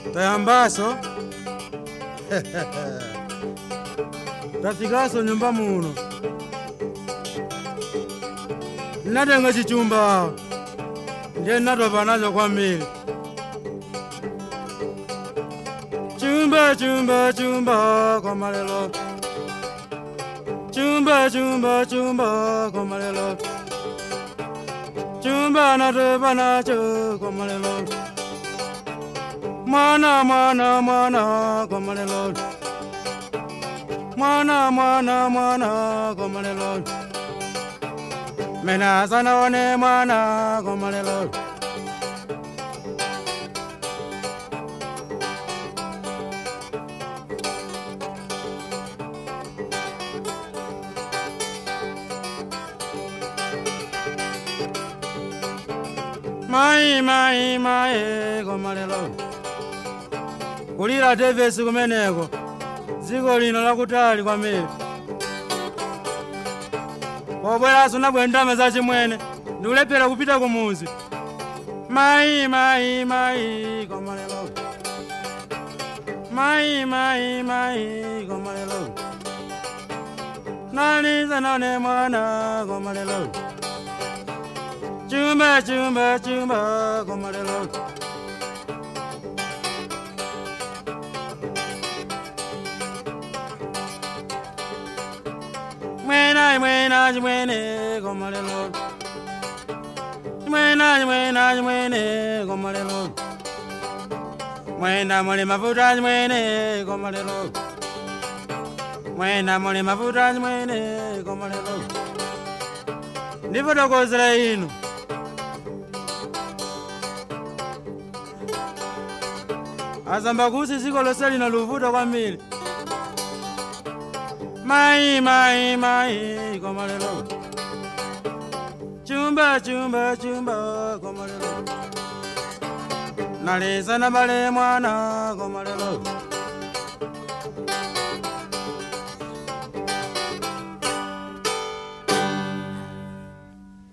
tayambaso tafikaso nyumba muno natenga chichumba ndiye natopa nacho kwambiri chumba chumba chumba kwa malelo chumba chumba chumba kwa malelo chumba natopa nacho kwa malelo mwana mwana mwana kwa malelo mwana mwana mwana kwa malelo mena sana one mwana kwa malelo mai mai mai kwa malelo kulira tevesi kumeneko dziko lino lakutali kwambiri pobweraso nabwe ndame zachimwene ndikulephera kupita kumuzi mai mai mai komalelo mai mai mai komalelo naliza none mwana komalelo chumba chumba chumba komalelo mwena mwena mwene komalelo mwena mwena mwene komalelo mwena muli mafuta mwene komalelo mwena muli mafuta mwene komalelo ndifotokozera inu azamba kusi dziko lonse lino luvuta kwambiri mai mai mai komalelo chumba chumba chumba komalelo nalisa na bale mwana komalelo